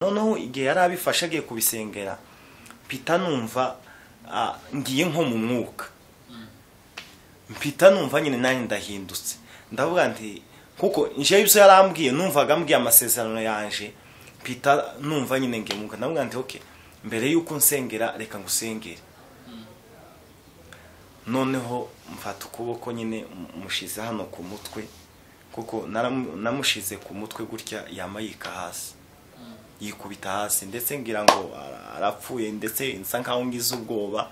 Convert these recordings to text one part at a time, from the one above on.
noneho igihe yari abifashe agiye kubisengera mpita numva ah, ngiye nko mu mwuka mpita numva nyine nanjye ndahindutse ndavuga nti kuko njyewe ibyo yarambwiye numvaga ambwiye amasezerano yanjye mpita numva nyine ngiye mu mwuka ndavuga nti oke mbere y'uko nsengera reka ngusengere noneho mfata ukuboko nyine mushyize hano ku mutwe kuko naramu- namushize ku mutwe gutya yama yika hasi yikubita hasi ndetse ngira ngo ara- arapfuye ndetse nsa nkaho ngize ubwoba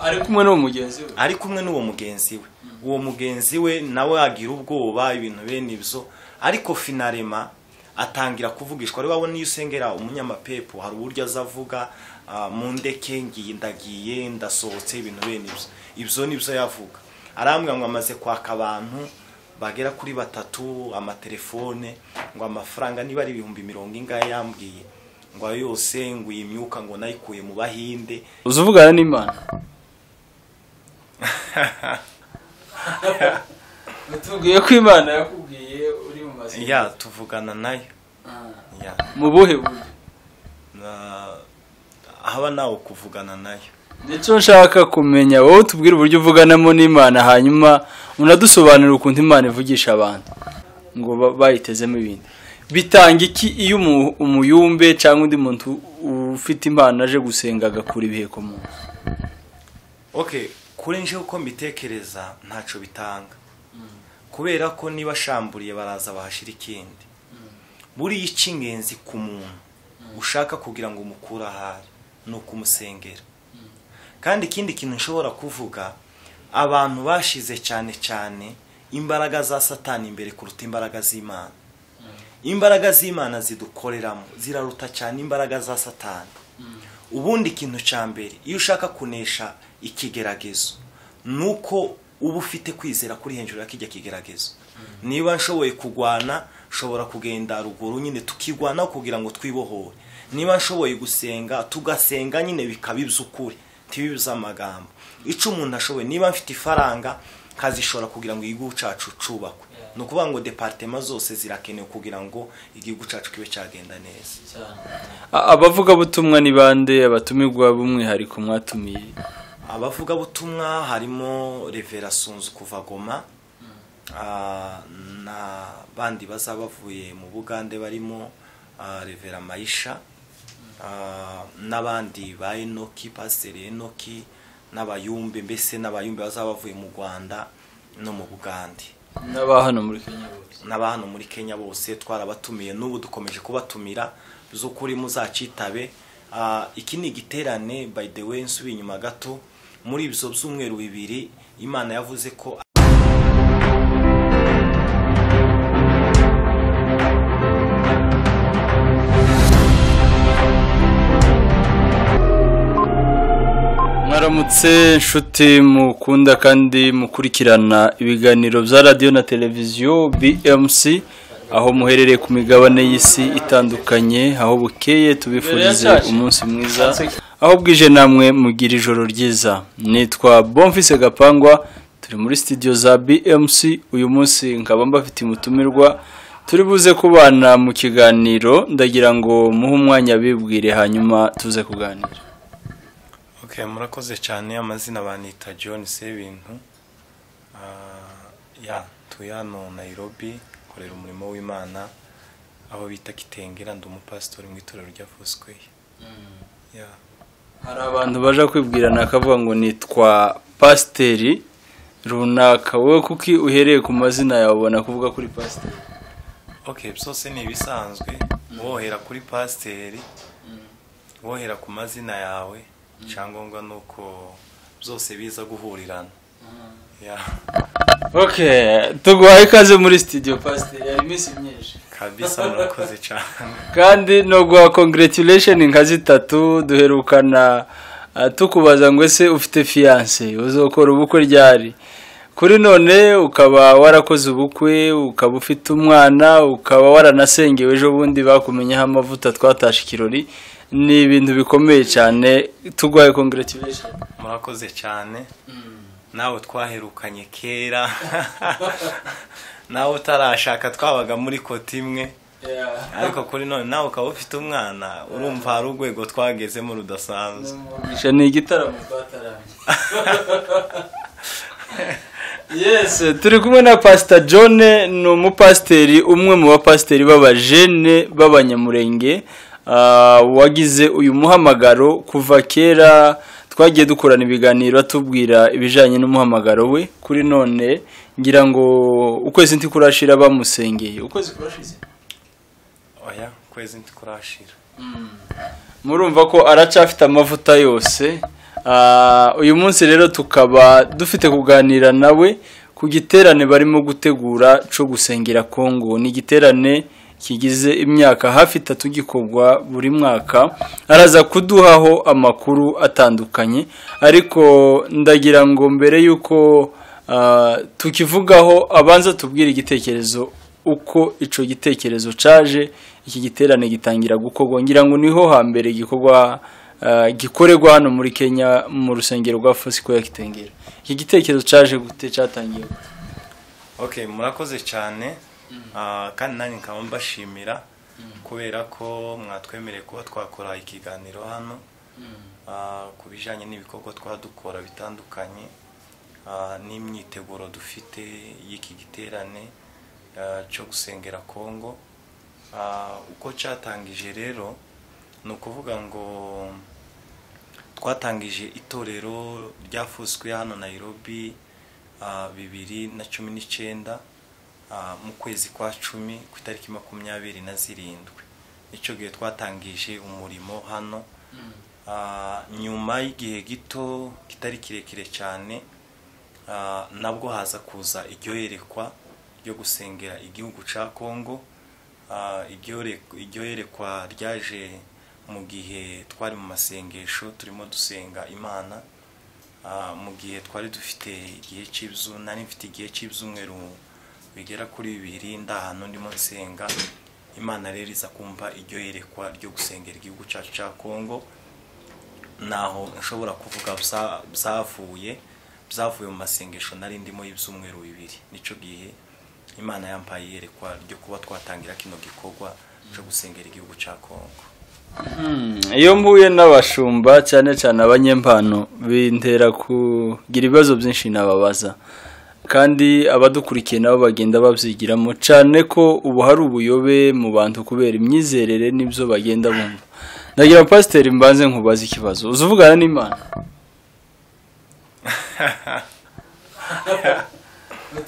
ari kumwe n'uwo mugenzi we ari kumwe n'uwo mugenzi we uwo mugenzi we nawe agira ubwoba ibintu bene ibyo ariko finarema atangira kuvugishwa ari wabona iyo usengera umunyamapepo hari uburyo aza avuga ah, mu ndeke ngiye ndagiye ndasohotse ibintu bene ibyo ibyo ni byo yavuga arambwira ngo amaze kwaka abantu bagera kuri batatu amatelefone ngo amafaranga niba ari ibihumbi mirongo ingahe yambwiye ngo ayo yose ngo iyi myuka ngo nayikuye mu bahinde uza uvugana n'imana batubwiye ko imana yakubwiye uri mu mazi ya tuvugana nayo ya mu buhe buryo na haba nawe kuvugana nayo nicyo nshaka kumenya wowe tubwire uburyo uvuganamo n'imana hanyuma unadusobanurire ukuntu imana ivugisha abantu ngo ba- bayitezemo ibintu bitanga iki iyo umu- umuyumbe cyangwa undi muntu ufite imana aje gusenga agakura ibiheko mu nzu okay kuri nje uko mbitekereza ntacyo bitanga kubera ko niba ashamburiye baraza bahashyira ikindi buriya icy'ingenzi ku muntu ushaka kugira ngo umukure ahari ni ukumusengera kandi ikindi kintu nshobora kuvuga abantu bashize cyane cyane imbaraga za satani imbere kuruta imbaraga z'imana imbaraga z'imana zidukoreramo ziraruta cyane imbaraga za satani ubundi ikintu cya mbere iyo ushaka kunesha ikigeragezo ni uko uba ufite kwizera kuri hejuru y'akijya kigeragezo niba nshoboye kugwana nshobora kugenda ruguru nyine tukigwanaho kugira ngo twibohore niba nshoboye gusenga tugasenga nyine bikaba iby'ukuri tibibe iby'amagambo icyo umuntu ashoboye niba mfite ifaranga nkazishora kugira ngo igihugu cyacu cyubakwe ni ukuvuga ngo departema zose zirakenewe kugira ngo igihugu cyacu kibe cyagenda neza A- abavugabutumwa ni bande abatumirwa b'umwihariko mwatumiye abavugabutumwa harimo revera sunzu kuva goma ah, na bandi bazaba bavuye mu bugande barimo ah, revera mayisha ah, n'abandi ba enoki pasiteri enoki n'abayumbe mbese n'abayumbe bazaba bavuye mu rwanda no mu bugande n'aba hano muri kenya bose n'aba hano muri kenya bose twarabatumiye n'ubu dukomeje kubatumira by'ukuri muzacitabe Ah, iki ni igiterane by the way nsubiye inyuma gato muri ibyo byumweru bibiri imana yavuze ko mwaramutse inshuti mukunda kandi mukurikirana ibiganiro bya radiyo na televiziyo bmc aho muherereye ku migabane y'isi itandukanye aho bukeye tubifurize umunsi mwiza aho bwije namwe mugira ijoro ryiza nitwa bomfise gapangwa turi muri sitidiyo za bmc uyu munsi nkaba mbafitiye umutumirwa turi buze kubana mu kiganiro ndagira ngo muhe umwanya bibwire hanyuma tuze kuganira okay murakoze cyane amazina banita john sebintu ya tuye hano nayirobi korera umurimo w'imana aho bita kitengera ndi umupasitori mu itorero rya fosikweyi ya hari abantu baje kwibwirana akavuga ngo nitwa pasiteri runaka wowe kuki uhereye ku mazina yawe ubona kuvuga kuri pasiteri okay byose ni ibisanzwe wohera kuri pasiteri wohera ku mazina yawe icyangombwa ni uko byose biza guhurirana Ya, ok tuguhaye ikaze muri sitidiyo pasiteri hari iminsi myinshi kabisa murakoze cyane kandi no guha kongeretiresheni nka zitatu duherukana ah, tukubaza ngo ese ufite fiyanse uzokora ubukwe ryari kuri none ukaba warakoze ubukwe ukaba ufite umwana ukaba waranasengewe ejo bundi bakumenyeho amavuta twatashe ikirori ni ibintu bikomeye cyane tuguhaye kongeretiresheni murakoze cyane nawe twaherukanye kera nawe utarashaka twabaga muri koti imwe ariko kuri none nawe ukaba ufite umwana urumva hari urwego twagezemo rudasanzwe umugisha ni igitaramo twatarangiye yes turi kumwe na pasita john ni umupasiteri umwe mu bapasiteri b'abajene b'abanyamurenge ah, wagize uyu muhamagaro kuva kera twagiye dukorana ibiganiro atubwira ibijyanye n'umuhamagaro we kuri none ngira ngo ukwezi ntikurashira bamusengeye ukwezi kurashize oya kwezi ntikurashira murumva ko aracyafite amavuta yose Ah, uyu munsi rero tukaba dufite kuganira nawe ku giterane barimo gutegura cyo gusengera kongo ni igiterane kigize imyaka hafi itatu gikorwa buri mwaka araza kuduhaho amakuru atandukanye ariko ndagira ngo mbere y'uko ah, tukivugaho abanza tubwire igitekerezo uko icyo gitekerezo cyaje iki giterane gitangira gukorwa ngira ngo niho hambere gikorwa ah, gikorerwa hano muri kenya mu rusengero rwa fosiko ya kitengera iki gitekerezo cyaje gute cyatangiye gute? okay murakoze cyane Ah, kandi nanjye nkaba mbashimira kubera ko mwatwemereye kuba twakora ikiganiro hano Ah, ku bijyanye n'ibikorwa twadukora bitandukanye ah, n'imyiteguro dufite y'iki giterane ah, cyo gusengera kongo Ah, uko cyatangije rero ni ukuvuga ngo twatangije itorero ryafuswe hano Nairobi ah, bibiri na cumi n'icyenda ah, mu kwezi kwa cumi ku itariki makumyabiri na zirindwi icyo gihe twatangije umurimo hano Ah, nyuma y'igihe gito kitari kirekire cyane ah, nabwo haza kuza iryoherekwa ryo gusengera igihugu cya kongo Ah, iryore- iryoherekwa ryaje mu gihe twari mu masengesho turimo dusenga imana Ah, mu gihe twari dufite igihe cy'ibizu nari mfite igihe cy'ibyumweru bigera kuri bibiri ndahantu ndimo nsenga imana rero iza kumva iryoherekwa ryo gusengera igihugu cyacu cya kongo naho nshobora kuvuga bya- byavuye byavuye mu masengesho nari ndimo y'ibyumweru bibiri nicyo gihe imana yampaye iyerekwa ryo kuba twatangira kino gikorwa cyo gusengera igihugu cya kongo iyo mbuye n'abashumba cyane cyane abanyempano bintera kugira ibibazo byinshi nababaza kandi abadukurikiye nabo bagenda babyigiramo cyane ko ubu hari ubuyobe mu bantu kubera imyizerere n'ibyo bagenda bumva ndagira ngo pasiteri mbanze nkubaze ikibazo uzi uvugana n'imana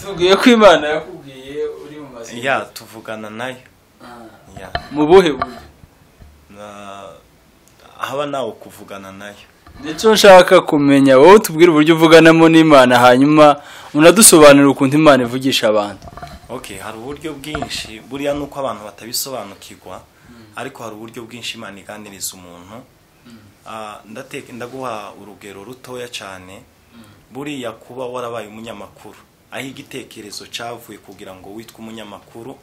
tubwiye ko imana yakubwiye uri mu ya tuvugana nayo ya mu buhe buryo Na- haba nawe kuvugana nayo nicyo nshaka kumenya wowe tubwire uburyo uvuganamo n'imana hanyuma unadusobanurira ukuntu imana ivugisha abantu okay hari uburyo bwinshi buriya ni uko abantu batabisobanukirwa ariko hari uburyo bwinshi imana iganiriza umuntu Ah, ndate- ndaguha urugero rutoya cyane buriya kuba warabaye umunyamakuru aho igitekerezo cyavuye kugira ngo witwe umunyamakuru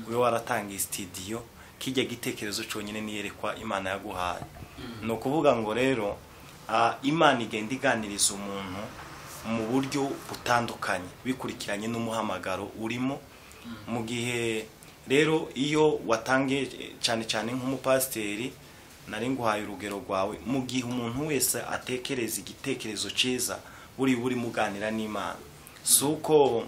ube waratangiye sitidiyo kijya gitekerezo cyonyine niyerekwa imana yaguhaye ni ukuvuga ngo rero ah, imana igenda iganiriza umuntu mu buryo butandukanye bikurikiranye n'umuhamagaro urimo mu gihe rero iyo watangiye cyane cyane nk'umupasiteri nari nguhaye urugero rwawe mu gihe umuntu wese atekereza igitekerezo cyiza buri buri muganira n'imana si uko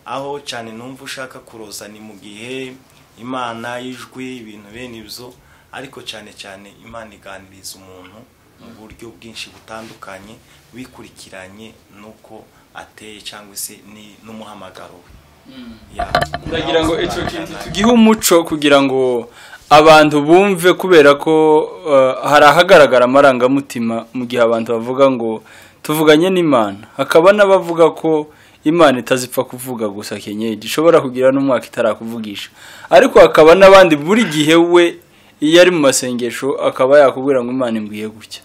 aho cyane numva ushaka kuroza ni mu gihe imana y'ijwi ibintu bene ibyo ariko cyane cyane imana iganiriza umuntu mu buryo bwinshi butandukanye bikurikiranye n'uko ateye cyangwa se ni- n'umuhamagaro we Ya. ndagira ngo icyo kintu tugihe umuco kugira ngo abantu bumve kubera ko eh, hari ahagaragara amarangamutima mu gihe abantu bavuga ngo tuvuganye n'imana hakaba n'abavuga ko imana itazipfa kuvuga gusa kenyeji ishobora kugira n'umwaka itarakuvugisha ariko hakaba n'abandi buri gihe we iyo ari mu masengesho akaba yakubwira ngo imana imbwiye gutya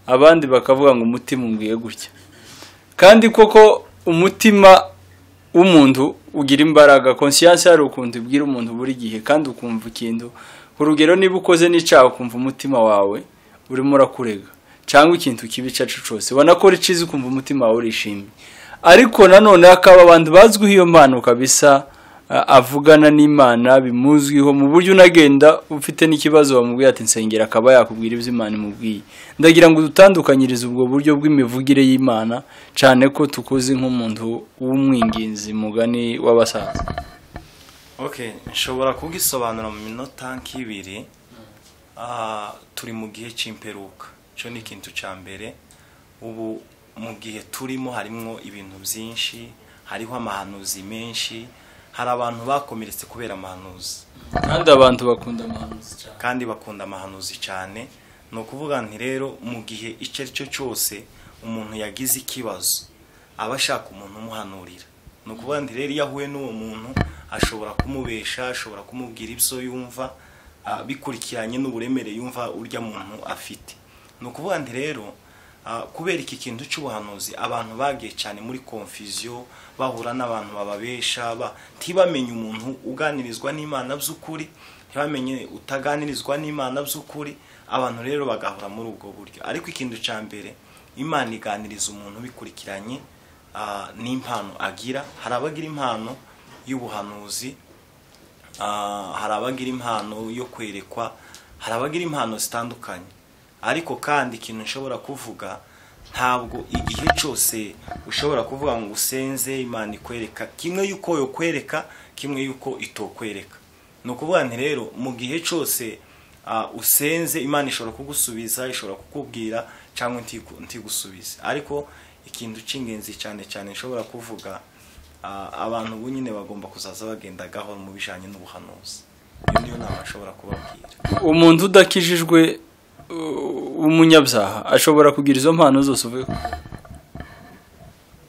abandi bakavuga ngo umutima umbwiye gutya kandi koko umutima w'umuntu ugira imbaraga konsiyanse hari ukuntu ibwira umuntu buri gihe kandi ukumva ikintu ku rugero niba ukoze n'icyaha ukumva umutima wawe urimo urakurega cyangwa ikintu kibi icyo aricyo cyose wanakora icyiza ukumva umutima wawe urishimye ariko nanone hakaba abantu bazwiho iyo mpano kabisa a- avugana n'imana bimuzwiho mu buryo unagenda ufite n'ikibazo bamubwiye ati nsengera akaba yakubwira ibyo imana imubwiye ndagira ngo dutandukanyirize ubwo buryo bw'imivugire y'imana cyane ko tukuzi nk'umuntu w'umwinginzi mugani w'abasaza okay nshobora kugisobanura mu minota nk'ibiri Ah, turi mu gihe cy'imperuka cyo ni ikintu cya mbere ubu mu gihe turimo harimo ibintu byinshi hariho amahanuzi menshi hari abantu bakomeretse kubera amahanuzi kandi abantu bakunda amahanuzi cyane kandi bakunda amahanuzi cyane ni ukuvuga nti rero mu gihe icyo ari cyo cyose umuntu yagize ikibazo aba ashaka umuntu umuhanurira ni ukuvuga nti rero iyo ahuye n'uwo muntu ashobora kumubesha ashobora kumubwira ibyo yumva ah, bikurikiranye n'uburemere yumva urya muntu afite ni ukuvuga nti rero ah, kubera iki kintu cy'ubuhanuzi abantu bagiye cyane muri konfiziyo bahura n'abantu bababesha ba- ntibamenye umuntu uganirizwa n'imana by'ukuri ntibamenye utaganirizwa n'imana by'ukuri abantu rero bagahora muri ubwo buryo ariko ikintu cya mbere imana iganiriza umuntu bikurikiranye ah, n'impano agira hari abagira impano y'ubuhanuzi Ah, hari abagira impano yo kwerekwa hari abagira impano zitandukanye ariko kandi ikintu nshobora kuvuga ntabwo igihe cyose ushobora kuvuga ngo usenze imana ikwereka kimwe yuko yokwereka kimwe yuko itokwereka ni ukuvuga nti rero mu gihe cyose ah, usenze imana ishobora kugusubiza ishobora kukubwira cyangwa ntigu- ntigusubize ariko ikintu cy'ingenzi cyane cyane nshobora kuvuga Ah, abantu ubu nyine bagomba kuzaza bagenda gahoro mu bijyanye n'ubuhanuzi iyo niyo nama ashobora kubabwira umuntu udakijijwe uh, w'umunyabyaha ashobora kugira izo mpano zose uvuye ku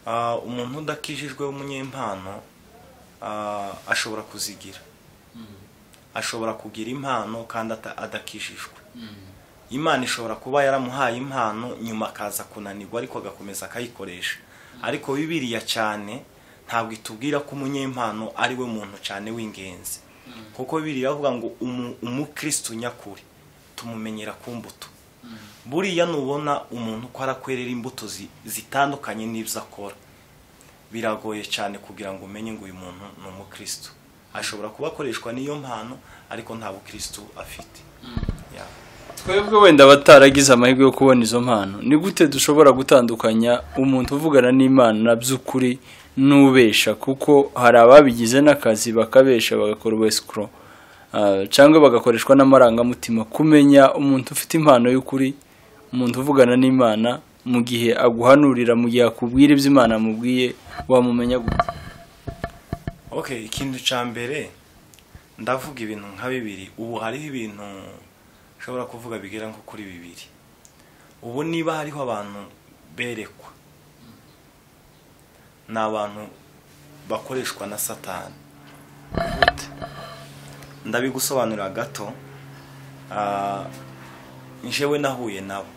Ah, umuntu udakijijwe w'umunyempano ah, ashobora kuzigira ashobora kugira impano kandi ata- adakijijwe imana ishobora kuba yaramuhaye impano nyuma akaza kunanirwa ariko agakomeza akayikoresha ariko bibiriya cyane ntabwo itubwira ko umunyempano ari we muntu cyane w'ingenzi kuko bibiriya avuga ngo umu- umukristu nyakuri tumumenyera ku mbuto buriya nubona umuntu ko arakwerera imbuto zi- zitandukanye n'ibyo akora biragoye cyane kugira ngo umenye ngo uyu muntu ni umukristo ashobora kuba akoreshwa n'iyo mpano ariko nta bukristo afite Ya. twebwe wenda abataragize amahirwe yo kubona izo mpano ni gute dushobora gutandukanya umuntu uvugana n'imana by'ukuri n'ubesha kuko hari ababigize n'akazi bakabesha bagakora wesikoro cyangwa bagakoreshwa n'amarangamutima kumenya umuntu ufite impano y'ukuri umuntu uvugana n'imana mu gihe aguhanurira mu gihe akubwira ibyo imana amubwiye wamumenya gute okay ikintu cya mbere ndavuga ibintu nka bibiri ubu hariho ibintu nshobora kuvuga bigera nko kuri bibiri ubu niba hariho abantu berekwa ni abantu bakoreshwa na satani ndabigusobanurira gato Ah, njyewe nahuye nabo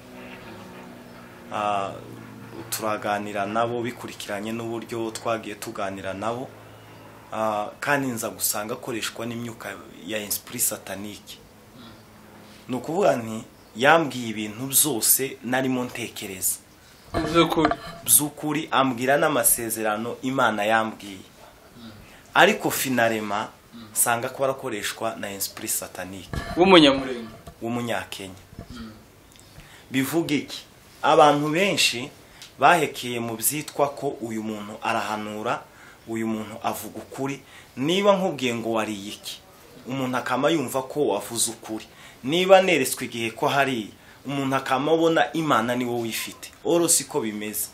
Ah, turaganira nabo bikurikiranye n'uburyo twagiye tuganira nabo Ah, kandi nza gusanga akoreshwa n'imyuka ya esprit satanike ni ukuvuga nti yambwiye ibintu byose narimo ntekereza by'ukuri by'ukuri ambwira n'amasezerano imana yambwiye ariko finarema nsanga ko arakoreshwa na esprit satanike w'umunyamurenge w'umunyakenya bivuga iki abantu benshi bahekeye mu byitwa ko uyu muntu arahanura uyu muntu avuga ukuri niba nkubwiye ngo wariye iki umuntu akama yumva ko wavuze ukuri niba neretswe igihe ko hariya umuntu akama abona imana niwe wifite oro siko bimeze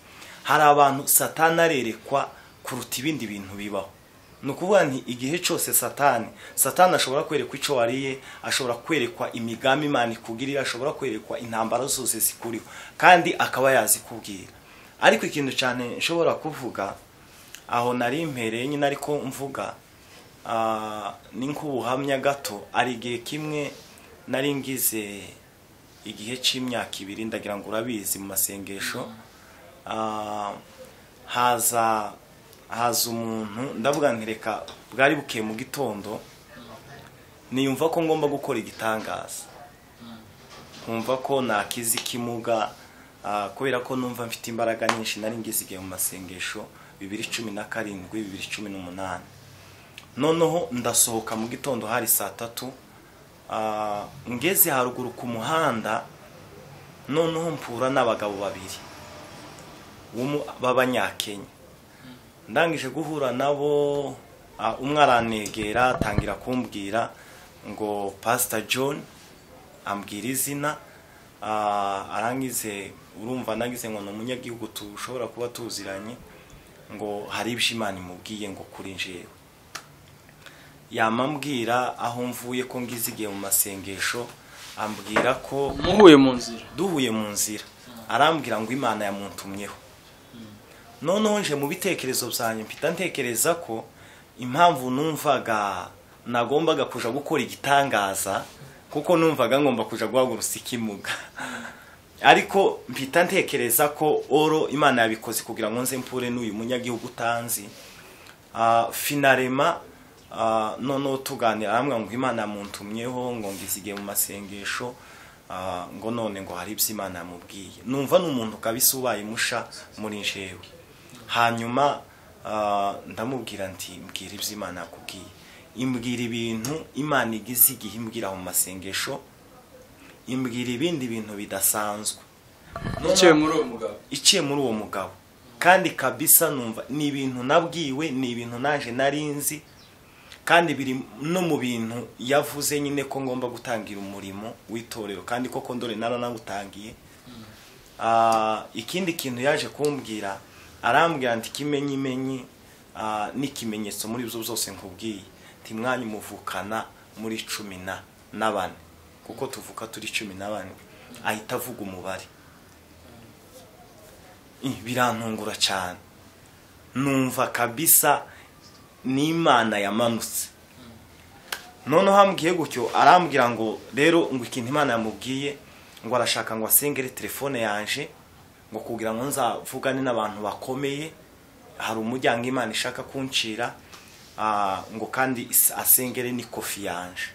hari abantu satani arerekwa kuruta ibindi bintu bibaho ni ukuvuga nti igihe cyose satani satani ashobora kwerekwa icyo wariye ashobora kwerekwa imigambi imana ikugirira ashobora kwerekwa intambara zose zikuriho kandi akaba yazikubwira ariko ikintu cyane nshobora kuvuga aho nari impereye nyine ariko mvuga ah, ni nk'ubuhamya gato ari igihe kimwe nari ngize igihe cy'imyaka ibiri ndagira ngo urabizi mu masengesho Ah, haza haza umuntu ndavuga nti reka bwari bukeye mu gitondo niyumva ko ngomba gukora igitangaza nkumva ko nakiza ikimuga ah, kubera ko numva mfite imbaraga nyinshi nari ngizigaye mu masengesho bibiri cumi na karindwi bibiri cumi n'umunani noneho ndasohoka mu gitondo hari saa tatu ah, ngeze haruguru ku muhanda noneho mpura n'abagabo babiri b'umu- b'abanyakenya ndangije guhura nabo ah, umwe aranegera atangira kumbwira ngo pasita john ambwira izina ah, arangize urumva nagize ngo ni umunyagihugu tushobora kuba tuziranye ngo hari ibyo imana imubwiye ngo kuri njyewe yamambwira aho mvuye ko ngizigiye mu masengesho ambwira ko muhuye mu nzira duhuye mu nzira arambwira ngo imana yamuntumyeho noneho nje mu bitekerezo byanjye mpita ntekereza ko impamvu numvaga nagombaga kuja gukora igitangaza kuko numvaga ngomba kuja guhagurutsa ikimuga ariko mpita ntekereza ko oro imana yabikoze kugira ngo nze mpure n'uyu munyagihugu utanzi Ah, finarema ah, noneho tuganira arambwira ngo imana yamuntumyeho ngo ngizigiye mu masengesho ah, ngo none ngo hari ibyo imana yamubwiye numva ni umuntu kabisa ubaye musha muri njyewe hanyuma ah, ndamubwira nti mbwira ibyo imana yakubwiye imbwira ibintu imana igize igihe imbwira mu masengesho imbwira ibindi bintu bidasanzwe yicaye muri uwo mugabo iciye muri uwo mugabo kandi kabisa numva ni ibintu nabwiwe ni ibintu naje nari nzi kandi biri no mu bintu yavuze nyine ko ngomba gutangira umurimo w'itorero kandi koko ndore naranawutangiye Ah, ikindi kintu yaje kumbwira arambwira nti kimenyimenyi ah, n'ikimenyetso muri ibyo byose nkubwiye nti mwanya umuvukana muri cumi na na bane kuko tuvuka turi cumi na bane ahita avuga umubare Ih, birantungura cyane numva kabisa ni imana yamanutse noneho ambwiye gutyo arambwira ngo rero ngo ikintu imana yamubwiye ngo arashaka ngo asengere telefone yanje ngo kugira ngo nzavugane n'abantu bakomeye hari umuryango imana ishaka kuncira ah, ngo kandi is- asengere ni kofi yanje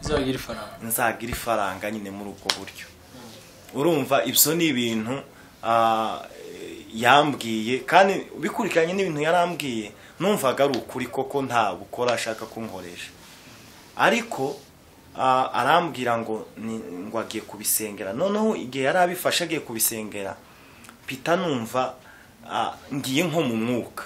izagira ifaranga nzagira ifaranga nyine muri ubwo buryo urumva ibyo ni ibintu ah, yambwiye kandi bikurikiranye n'ibintu yarambwiye numvaga ari ukuri koko nta bukora ashaka kunkoresha ariko ah, arambwira ngo ni- ngo agiye kubisengera noneho igihe yari abifashe agiye kubisengera mpita numva ah, ngiye nko mu mwuka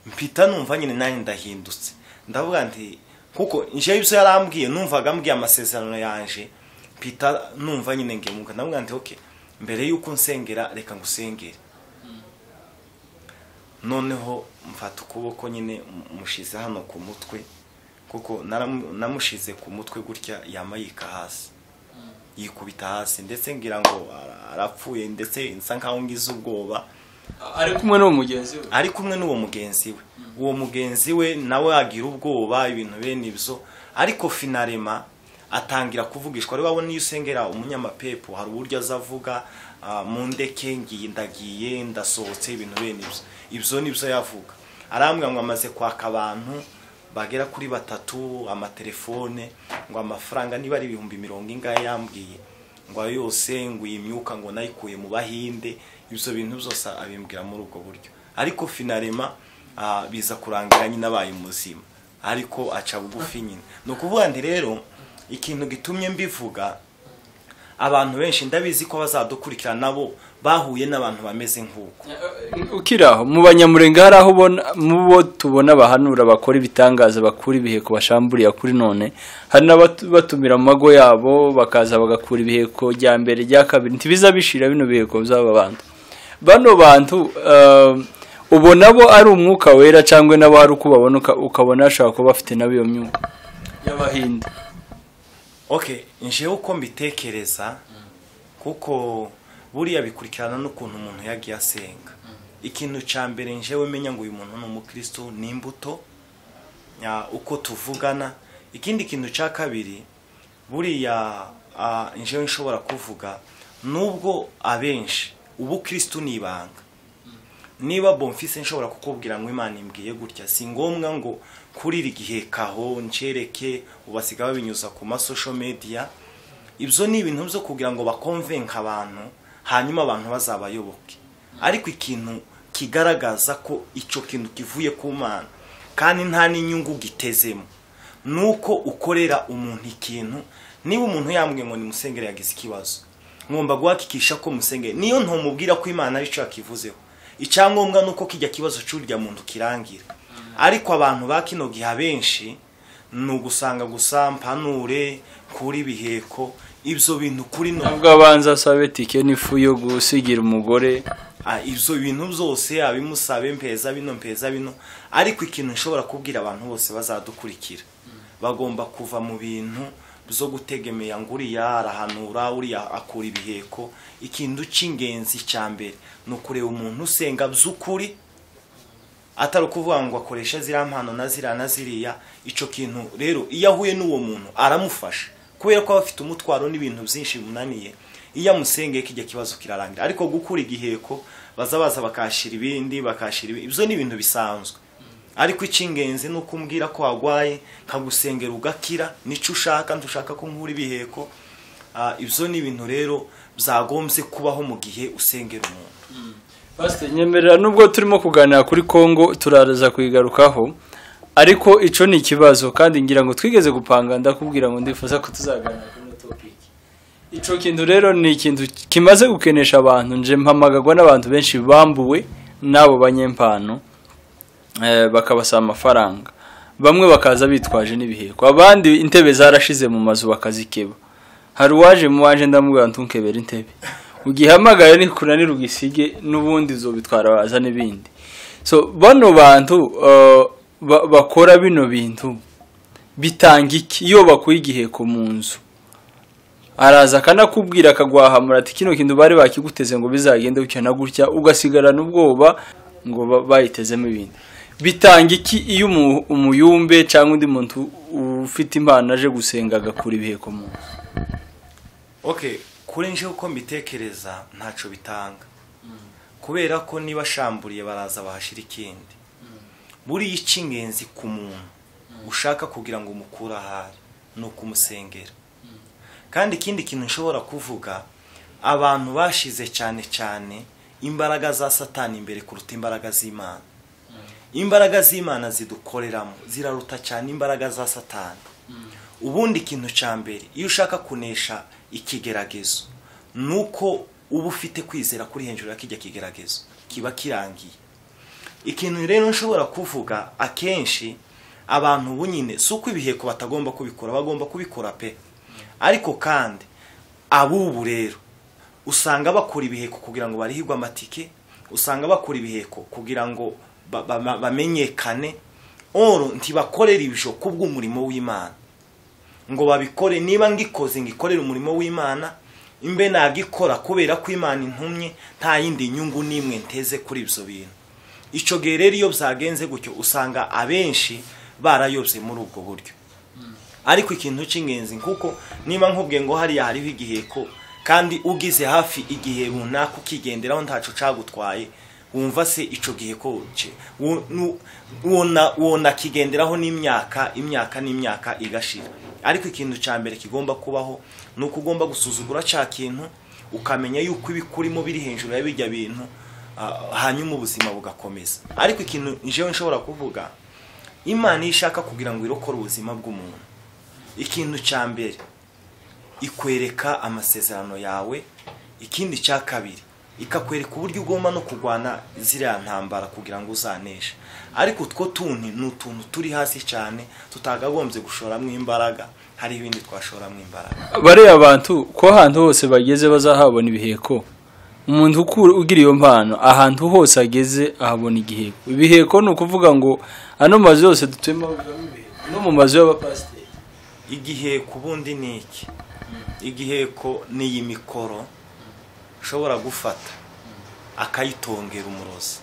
mpita numva nyine nanjye ndahindutse ndavuga nti kuko nje ibyo yarambwiye numvaga ambwiye amasezerano yanje mpita numva nyine ngiye mu mwuka ndavuga nti okay mbere yuko nsengera reka ngusengere noneho mfata ukuboko nyine mushize hano ku mutwe kuko naramu- namushize ku mutwe gutya yamayika hasi yikubita hasi ndetse ngira ngo ara- arapfuye ndetse nsa nkaho ngize ubwoba ari kumwe n'uwo mugenzi we ari kumwe n'uwo mugenzi we uwo mugenzi we nawe agira ubwoba ibintu bene ibyo ariko finarema atangira kuvugishwa rero wabona iyo usengera umunyamapepo hari uburyo aza avuga ah, mu ndeke ngiye ndagiye ndasohotse ibintu bene ibyo ibyo ni byo yavuga arambwira ngo amaze kwaka abantu bagera kuri batatu amatelefone ngo amafaranga niba ari ibihumbi mirongo ingahe yambwiye ngo ayo yose ngo iyi myuka ngo nayikuye mu bahinde ibyo bintu byose abimbwira muri ubwo buryo ariko finarema ah, biza kurangira nyine abaye muzima ariko aca bugufi nyine ni ukuvuga nti rero ikintu gitumye mbivuga abantu benshi ndabizi ko bazadukurikira nabo bahuye n'abantu bameze nk'uko ukiri aho mu banyamurenga hari aho ubona mu bo tubona abahanura bakora ibitangaza bakura ibiheko bashamburiye kuri none hari n'abatumira mu mago yabo bakaza bagakura ibiheko rya mbere rya kabiri ntibiza bishira bino biheko by'aba bantu bano bantu eh, ubona bo ari umwuka wera cyangwa nabo ari uko babona uka- ukabona bashobora kuba bafite nabo iyo myuka y'abahinde okay njewe uko mbitekereza kuko buriya bikurikirana n'ukuntu umuntu yagiye asenga ikintu cya mbere njewe menya ngo uyu muntu ni umukristo ni imbuto ya, uko tuvugana ikindi kintu cya kabiri buriya ah, njewe nshobora kuvuga nubwo abenshi ubukristo ni ibanga niba bomfise nshobora kukubwira ngo imana imbwiye gutya si ngombwa ngo kuri iri gihe kaho ncereke ubasiga babinyuza ku masosho media ibyo ni ibintu byo kugira ngo bakonvenka abantu hanyuma abantu bazabayoboke ariko ikintu kigaragaza ko icyo kintu kivuye ku mana kandi nta n'inyungu gitezemo ni uko ukorera umuntu ikintu niba umuntu yambwiye ngo nimusengere yagize ikibazo ngomba guhakikisha ko musengere niyo ntumubwira ko imana ari cyo yakivuzeho icyangombwa ni uko kijya kibazo cy'urya muntu kirangira ariko abantu ba kino gihe abenshi ni ugusanga gusa mpanure kuri biheko ibyo bintu kuri no nubwo abanza asabe tike n'ifu yo gusigira umugore Ah, ibyo bintu byose abimusabe mpeza bino mpeza bino ariko ikintu nshobora kubwira abantu bose bazadukurikira bagomba kuva mu bintu byo gutegemera ngo uriya arahanura uriya akura ibiheko ikintu cy'ingenzi cya mbere ni ukureba umuntu usenga by'ukuri atari ukuvuga ngo akoresha ziriya mpano na ziriya na ziriya icyo kintu rero iyo ahuye n'uwo muntu aramufasha kubera ko aba afite umutwaro n'ibintu byinshi bimunaniye iyo amusengeye kijya kibazo kirarangira ariko gukura igiheko baza baza bakashyira ibindi bakashyira ibindi ibyo ni ibintu bisanzwe ariko icy'ingenzi ni uko umbwira ko warwaye nkagusengera ugakira nicyo ushaka ntushaka ko nkura ibiheko Ah, ibyo ni ibintu rero byagombye kubaho mu gihe usengera umuntu Pasiteri, nyemerera nubwo turimo kuganira kuri kongo turaza kuyigarukaho ariko icyo ni ikibazo kandi ngira ngo twigeze gupanga ndakubwira ngo ndifuza ko tuzaganira kuri ino topiki icyo kintu rero ni ikintu kimaze gukenesha abantu nje mpamagagwa n'abantu benshi bambuwe n'abo banyempano eh, bakabasaba amafaranga bamwe bakaza bitwaje n'ibiheko abandi intebe zarashize mu mazu bakazikeba hari uwaje mu waje ndamubwira ntukebera intebe ugihamagare nikunanira ugisige n'ubundi uzobitwara waza n'ibindi so bano bantu eh, ba- bakora bino bintu bitanga iki iyo bakuye igiheko mu nzu araza akanakubwira akagwahamura ati kino kintu bari bakiguteze ngo bizagende gutya na gutya ugasigarana ubwoba ngo ba- bayitezemo ibindi bitanga iki iyo umu- umuyumbe cyangwa undi muntu ufite impano aje gusenga agakura ibiheko mu nzu okay kuri nje uko mbitekereza ntacyo bitanga kubera ko niba ashamburiye baraza bahashyira ikindi buriya icy'ingenzi ku muntu ushaka kugira ngo umukure ahari ni ukumusengera kandi ikindi kintu nshobora kuvuga abantu bashize cyane cyane imbaraga za satani imbere kuruta imbaraga z'imana imbaraga z'imana zidukoreramo ziraruta cyane imbaraga za satani ubundi ikintu cya mbere iyo ushaka kunesha ikigeragezo ni uko uba ufite kwizera kuri hejuru y'akijya kigeragezo kiba kirangiye ikintu rero nshobora kuvuga akenshi abantu ubu nyine si uko ibiheko batagomba kubikora bagomba kubikora pe ariko kandi ab'ubu rero usanga bakora ibiheko kugira ngo barihirwe amatike usanga bakora ibiheko kugira ngo ba- ba- ba- bamenyekane oro ntibakorera ibisho kubw'umurimo w'imana ngo babikore niba ngikoze ngikorera umurimo w'imana imbe nagikora kubera ko imana intumye nta yindi nyungu n'imwe nteze kuri ibyo bintu icyo gihe rero iyo byagenze gutyo usanga abenshi barayobye muri ubwo buryo ariko ikintu cy'ingenzi kuko niba nkubwiye ngo hariya hariho igiheko kandi ugize hafi igihe runaka ukigenderaho ntacyo cyagutwaye wumva se icyo giheko cye wo- nu- wona- wonakigenderaho n'imyaka imyaka n'imyaka igashira ariko ikintu cya mbere kigomba kubaho ni uko ugomba gusuzugura cya kintu ukamenya yuko ibikurimo biri hejuru ya bijya bintu ah, hanyuma ubuzima bugakomeza ariko ikintu njyewe nshobora kuvuga imana iyo ishaka kugira ngo irokore ubuzima bw'umuntu ikintu cya mbere ikwereka amasezerano yawe ikindi cya kabiri ikakwereka uburyo ugomba no kurwana ziriya ntambara kugira ngo uzaneshe ariko utwo tundi ni utuntu turi hasi cyane tutagagombye gushoramo imbaraga hari ibindi twashoramo imbaraga bariya bantu ko ahantu hose bageze bazahabona ibiheko umuntu uku- ugira iyo mpano ahantu hose ageze ahabona igiheko ibiheko ni ukuvuga ngo ano mazu yose dutuyemo habamo ibiheko no mu mazu y'abapasiteri igiheko ubundi ni iki igiheko ni iyi mikoro ushobora gufata akayitongera umurozi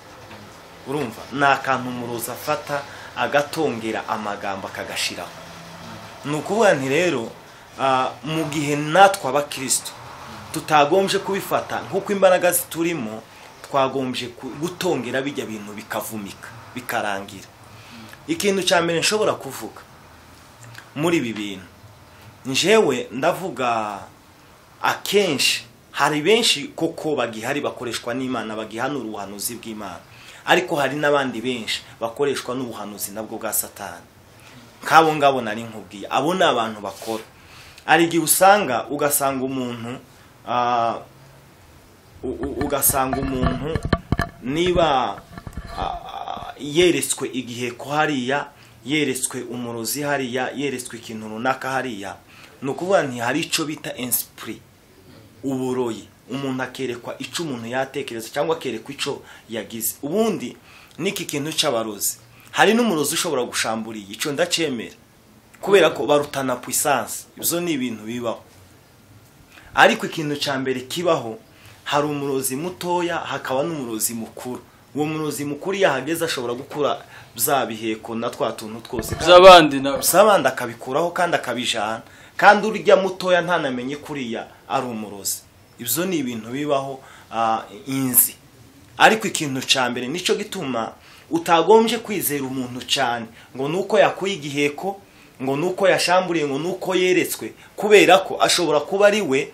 urumva ni akantu umurozi afata agatongera amagambo akagashiraho ni ukuvuga nti rero ah, mu gihe natwe abakristo tutagombye kubifata nk'uko imbaraga ziturimo twagombye ku- gutongera bijya bintu bikavumika bikarangira ikintu cya mbere nshobora kuvuga muri ibi bintu njyewe ndavuga akenshi hari benshi koko bagihari bakoreshwa n'imana bagihanura ubuhanuzi bw'imana ariko hari n'abandi benshi bakoreshwa n'ubuhanuzi nabwo bwa satani nk'abo ngabo nari nkubwiye abo ni abantu bakora hari igihe usanga ugasanga umuntu ah, u- u- ugasanga umuntu niba ah, ah, yeretswe igihe ko hariya yeretswe umurozi hariya yeretswe ikintu runaka hariya ni ukuvuga nti hari icyo bita insipuri uburoyi umuntu akerekwa icyo umuntu yatekereza cyangwa akerekwa icyo yagize ubundi n'iki kintu cy'abarozi hari n'umurozi ushobora gushambura iyi icyo ndacyemera kubera ko barutana puissance ibyo ni ibintu bibaho ariko ikintu cya mbere kibaho hari umurozi mutoya hakaba n'umurozi mukuru uwo murozi mukuru iyo ahageze ashobora gukura bya biheko na twa tuntu twose z'abandi nawe abandi akabikuraho kandi akabijana kandi urya mutoya ntanamenye kuriya ari umurozi ibyo ni ibintu bibaho ah, inzi ariko ikintu cya mbere nicyo gituma utagombye kwizera umuntu cyane ngo ni uko yakuye igiheko ngo ni uko yashamburiye ngo ni uko yeretswe kubera ko ashobora kuba ari we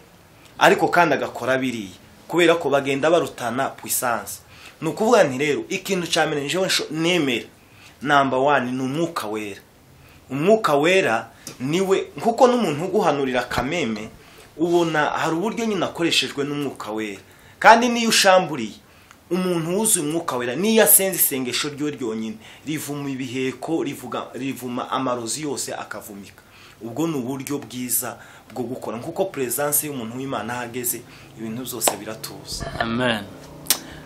ariko kandi agakora biriya kubera ko bagenda barutana puissance ni ukuvuga nti rero ikintu cya mbere njyewe nsho- nemera namba wani ni umwuka wera umwuka wera niwe nkuko n'umuntu uguhanurira kameme ubona hari uburyo nyine akoreshejwe n'umwuka wera kandi n'iyo ushamburiye umuntu wuzuye umwuka wera n'iyo asenze isengesho ryo ryonyine rivuma ibiheko rivuga rivuma amarozi yose akavumika ubwo ni uburyo bwiza bwo gukora nkuko perezanse y'umuntu w'imana ahageze ibintu byose biratuza amen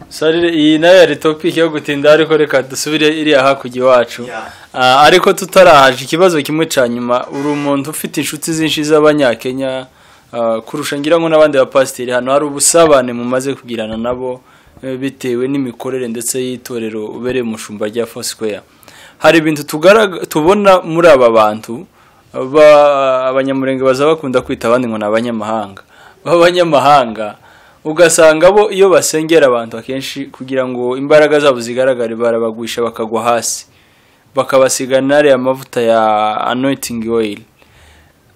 sarire iyi nayo yari topiki yo gutinda ariko reka dusubire iriya hakurya iwacu Yeah. Ah, ariko tutarahaje ikibazo kimwe cya nyuma uri umuntu ufite inshuti zinshi z'abanyakenya ah, kurusha ngira ngo n'abandi bapasiteri hano hari ubusabane mumaze kugirana nabo eh, bitewe n'imikorere ndetse y'itorero ubereye umushumba rya Foursquare hari ibintu tugarag- tubona muri aba bantu ba- abanyamurenge baza bakunda kwita abandi ngo ni abanyamahanga b'abanyamahanga ugasanga bo iyo basengera abantu akenshi kugira ngo imbaraga zabo zigaragare barabagwisha bakagwa hasi bakabasigana ariya mavuta ya anointing oil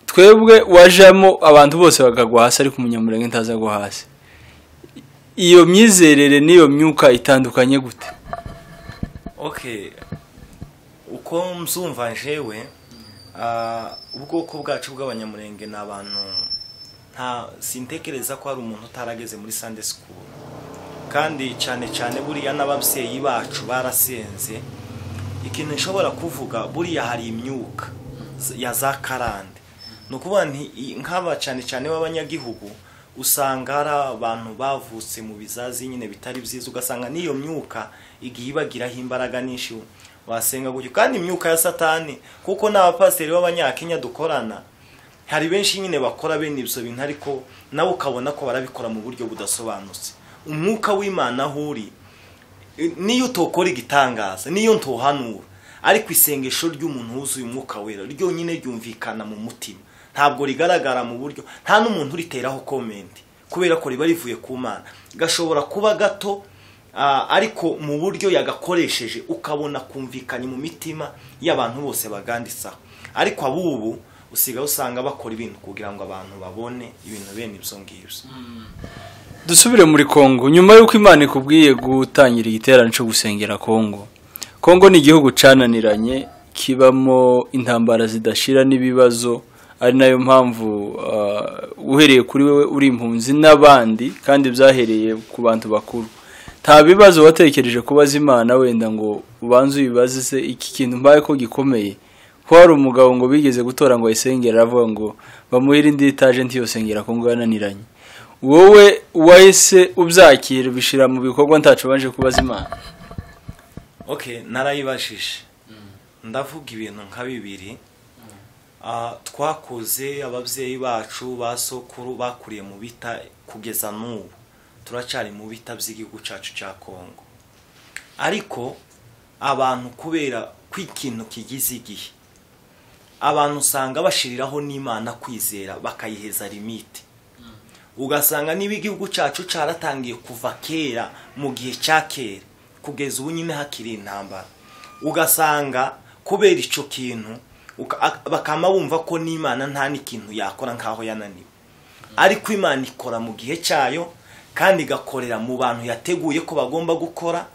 twebwe wajamo abantu bose bakagwa hasi ariko umunyamurenge ntazagwa hasi iyo myizerere n'iyo myuka itandukanye gute okay uko mzumva jewe ah, ubwoko bwacu bw'abanyamurenge ni abantu nta sintekereza ko hari umuntu utarageze muri Sunday school kandi cyane cyane buriya n'ababyeyi bacu barasenze ikintu nshobora kuvuga buriya hari imyuka z- ya za karande ni ukuvuga nti i- nk'aba cyane cyane b'abanyagihugu usanga hari abantu bavutse mu bizazi nyine bitari byiza ugasanga n'iyo myuka igiye ibagiraho imbaraga nyinshi wasenga gutyo kandi imyuka ya satani kuko n'abapasiteri b'abanyakenya dukorana hari benshi nyine bakora bene ibyo bintu ariko nawe ukabona ko barabikora mu buryo budasobanutse umwuka w'imana aho uri eh, niyo utokora igitangaza niyo ntohanura ariko isengesho ry'umuntu wuzuye umwuka wera ryonyine ryumvikana mu mutima ntabwo rigaragara mu buryo nta n'umuntu uriteraho komenti kubera ko riba rivuye ku mana gashobora kuba gato ah, ariko mu buryo yagakoresheje ukabona kumvikanye mu mitima y'abantu bose baganditsaho ariko abubu usigaye usanga bakora ibintu kugira ngo abantu babone ibintu bene ibyo ngibyo dusubire muri kongo nyuma y'uko imana ikubwiye gutangira igiterane cyo gusengera kongo kongo ni igihugu cyananiranye kibamo intambara zidashira n'ibibazo ari nayo mpamvu ah, uhereye kuri wowe uri impunzi n'abandi kandi byahereye ku bantu bakuru nta bibazo watekereje kubaza imana wenda ngo ubanze uyibazize iki kintu mbaye ko gikomeye ko hari umugabo ngo bigeze gutora ngo ayisengere aravuga ngo bamuhere indi etaje ntiyosengera kongo yananiranye wowe wahise ubyakira ubishyira mu bikorwa ntacu ubanje kubaza imana okay narayibajije ndavuga ibintu nka bibiri Ah, twakuze ababyeyi bacu ba sokuru bakuriye mu bita kugeza n'ubu turacyari mu bita by'igihugu cyacu cya kongo ariko abantu kubera ko ikintu kigize igihe abantu usanga bashiriraho n'imana kwizera bakayiheza limite ugasanga niba igihugu cyacu cyaratangiye kuva kera mu gihe cya kera kugeza ubu nyine hakiri intambara ugasanga kubera icyo kintu uka- ak- bakaba bumva ko n'imana nta n'ikintu yakora nk'aho yananiwe ariko imana ikora mu gihe cyayo kandi igakorera mu bantu yateguye ko bagomba gukora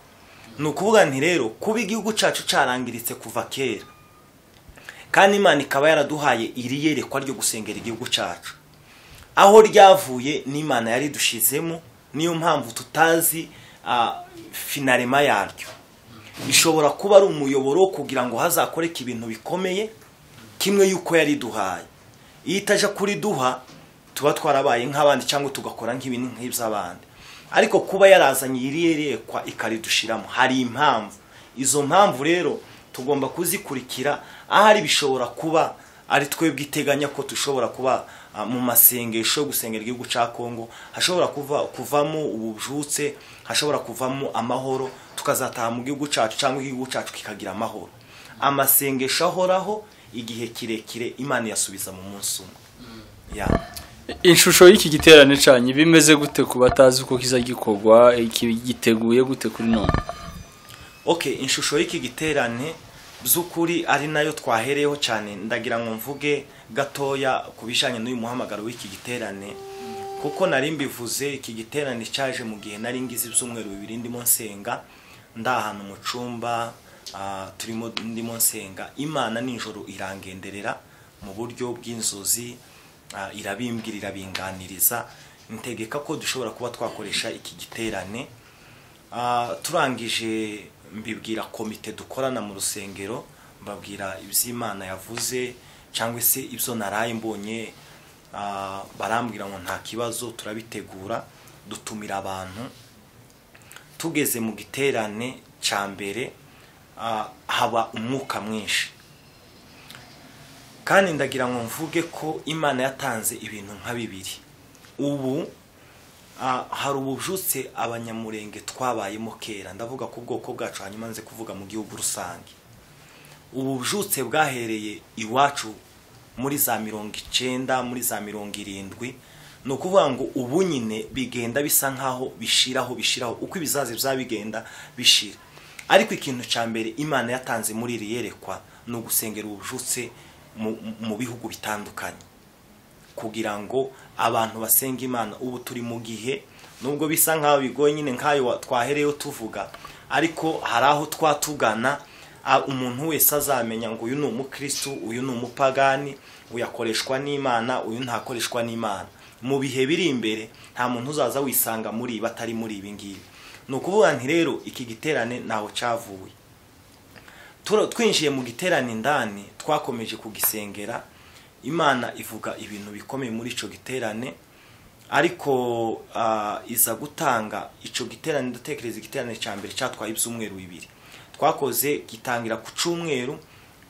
ni ukuvuga nti rero kuba igihugu cyacu cyarangiritse kuva kera kandi imana ikaba yaraduhaye iri yerekwa ryo gusengera igihugu cyacu aho ryavuye n'imana yaridushyizemo niyo mpamvu tutazi finarema yaryo ishobora kuba ari umuyoboro wo kugira ngo hazakoreke ibintu bikomeye kimwe y'uko yariduhaye iyo itaje kuriduha tuba twarabaye nk'abandi cyangwa tugakora nk'ibintu nk'iby'abandi ariko kuba yarazanye iri yerekwa ikaridushyiramo hari impamvu izo mpamvu rero tugomba kuzikurikira ahari bishobora kuba ari twebwe iteganya ko dushobora kuba mu masengesho yo gusengera igihugu cya kongo hashobora kuvamo ubujutse hashobora kuvamo amahoro tukazataha mu gihugu cyacu cyangwa igihugu cyacu kikagira amahoro amasengesho ahoraho igihe kirekire imana yasubiza mu munsi umwe ishusho y'iki giterane cyane bimeze gute ku batazi uko kiza gikorwa giteguye gute kuri none oke ishusho y'iki giterane by'ukuri ari nayo twahereyeho cyane ndagira ngo mvuge gatoya ku bijyanye n'uyu muhamagaro w'iki giterane kuko nari mbivuze iki giterane cyaje mu gihe nari ngize ibyumweru bibiri ndimo nsenga ndi ahantu mu cyumba turimo ndimo nsenga imana nijoro irangenderera mu buryo bw'inzozi irabimbwira irabinganiriza ntegeka ko dushobora kuba twakoresha iki giterane turangije mbibwira komite dukorana mu rusengero mbabwira iby'imana yavuze cyangwa se ibyo naraye mbonye barambwira ngo nta kibazo turabitegura dutumira abantu tugeze mu giterane cya mbere haba umwuka mwinshi kandi ndagira ngo mvuge ko imana yatanze ibintu nka bibiri ubu hari ubujutse abanyamurenge twabayemo kera ndavuga ko ubwoko bwacu hanyuma nze kuvuga mu gihugu rusange ubu bujutse bwahereye iwacu muri za mirongo icyenda muri za mirongo irindwi ni ukuvuga ngo ubu nyine bigenda bisa nk'aho bishiraho bishiraho uko ibizazi byaba bigenda bishira ariko ikintu cya mbere imana yatanze muri iri yerekwa ni ugusengera ubujutse mu bihugu bitandukanye kugira ngo abantu basenga imana ubu turi mu gihe nubwo bisa nk'aho bigoye nyine nk'ayo twahereyeho tuvuga ariko hari aho twatugana umuntu wese azamenya ngo uyu ni umukirisitu uyu ni umupagani uyu akoreshwa n'imana uyu ntakoreshwa n'imana mu bihe biri imbere nta muntu uzaza wisanga muri batari muri ibi ngibi ni ukuvuga nti rero iki giterane ntaho cyavuye twinjiye mu giterane indani twakomeje kugisengera imana ivuga ibintu bikomeye muri icyo giterane ariko iza gutanga icyo giterane ndatekereza igiterane cya mbere cyatwaye ibyumweru bibiri twakoze gitangira ku cyumweru